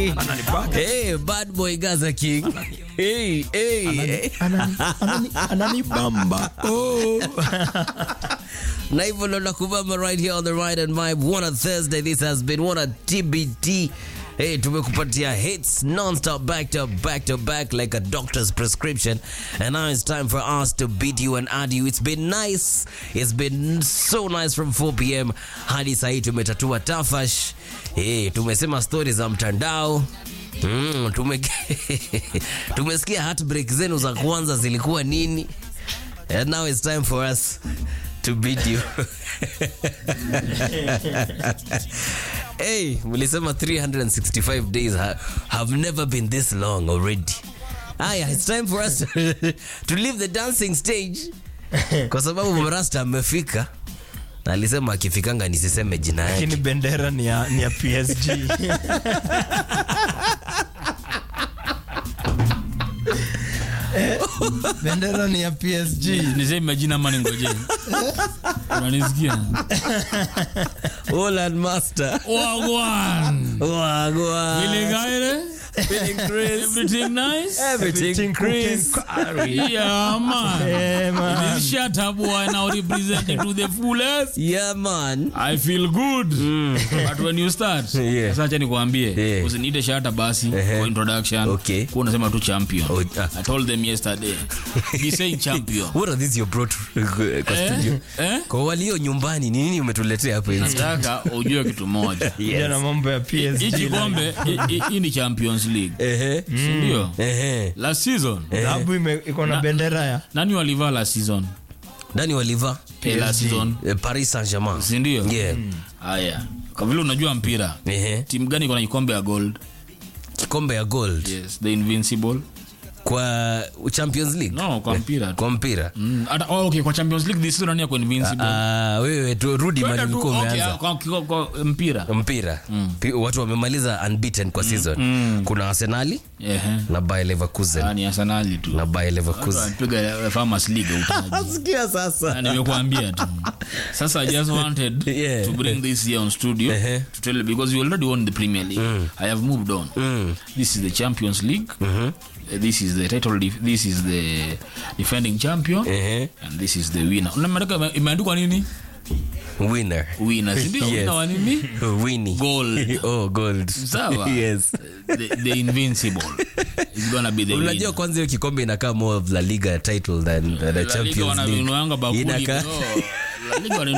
Hey, bad boy Gaza King. Hey, hey. Anani- anani- ananibamba oh. na hivyo ndo nakubamba right here on the right and vibe one on thursday this has been one on tbt Hey, tumekupatia hits non-stop back to back to back like a doctor's prescription and now it's time for us to beat you and add you it's been nice it's been so nice from 4 pm hadi sahii tumetatua tafash hey, tumesema stori za mtandao mm, tume tumesikia heartbreak zenu za kwanza zilikuwa nini And now it's time for us to beat you. hey, mlisema 365 days ha have never been this long already. Aya, it's time for us to, to leave the dancing stage kwa sababu Mrasta amefika na alisema akifikanga nisiseme jina yake. lakini bendera ni ya, ni ya psg bendera ni ya psg niseme majina ama ningoje unanisikia Holland Master. wagwan Wagwan. viligaire Feeling Chris. everything nice Everything Chris. yeah man Eh, man. This shut up boy now representing to the fullest Yeah, man. I feel good but when you start Yeah. sasa acha nikwambie Yeah. usiniite shata basi for introduction Okay. kwa unasema tu champion Oh, ah. I told them yesterday be saying champion What are these you brought kwa Eh? studio? Eh? Kwa walio nyumbani ni nini umetuletea hapa hivi? nataka ujue kitu moja Kuja na mambo ya hii psg kikombe hii- hii- hii ni champions league Ehe. sindio Ehe. last season dhahabu ime- iko na bendera ya nani walivaa last season Nani waliva? Eh, last season Eh, Paris Saint-Germain. sindio Yeah. haya kwa vile unajua mpira Ehe. timu gani iko na kikombe ya gold Kikombe ya gold yes the invincible kwa Champions League. no kwa mpira tu. Kwa mpira. Mm, hata oh, okay kwa champions league this season nani ako invincible Ah, wewe tu rudi Kwenda mali tu, ulikuwa okay, umeanza. kwa, kwa, kwa mpira Mpira. Pi- Watu wamemaliza unbeaten kwa season. Kuna Arsenali Ehe. na Bayer Leverkusen. Ah, ni arsenali tu Na Bayer Leverkusen. piga farmers league utaji Sikia sasa. Na nimekuambia tu sasa i just wanted Yeah. to bring this here on studio Ehe. to tell you because you already won the premier league i have moved on this is the champions league Uh, this is the title def- this is the defending champion Ehe. and this is the winner unamarika imeandikwa nini Winner. winner si ndio Yes. winner wa nini Winnie. Gold. oh, gold. Sawa. yes. the, the invincible is gonna be the unajua winner kwanza hiyo kikombe inakaa more of la liga title than uh, the La Liga champions league wananunuanga bakuli inakaa no. La Liga wana-